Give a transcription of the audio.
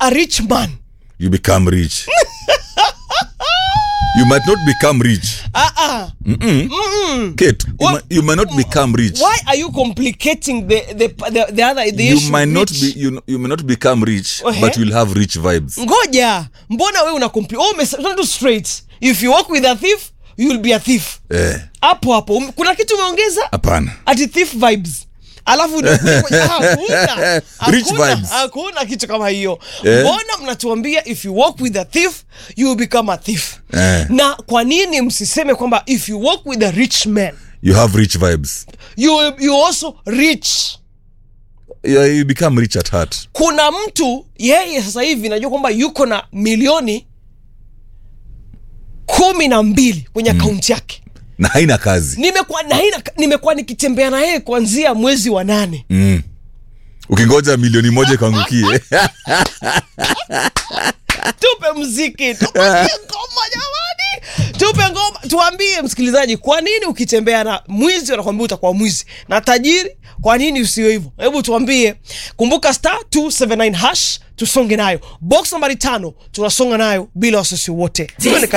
a rich man you become rich you might not become rich ah, ah. Kate, you, What- might, you might not become rich why are you complicating the the the, the other the you issue might not rich? be you, you may not become rich Okay. but you'll have rich vibes ngoja mbona wewe una compli oh, umesema tu straight if you walk with a thief you will be a thief eh hapo hapo Um- kuna kitu umeongeza hapana ati thief vibes alafu unakuja kwenye- hakuna Rich hakuna, vibes. hakuna kitu kama hiyo Eh. mbona mnatuambia if you walk with a thief you will become a thief Eh. na kwa nini msiseme kwamba if you walk with a rich man you have rich vibes you, will- you also rich yeah, you become rich at heart kuna mtu yeye sasa hivi najua kwamba yuko na milioni kumi na mbili kwenye akaunti yake na haina kazi nimekuwa na haina- nimekuwa nikitembea na yeye kuanzia mwezi wa nane mm. ukingoja milioni moja ikaangukie tupe mziki tupatie ngoma jamani tupe ngoma tuambie msikilizaji kwa nini ukitembea na mwizi wanakwambia utakuwa mwizi na tajiri kwa nini usio hivyo hebu tuambie kumbuka star 279 hash tusonge nayo box nambari tano tunasonga nayo bila wasiwasi wote Twende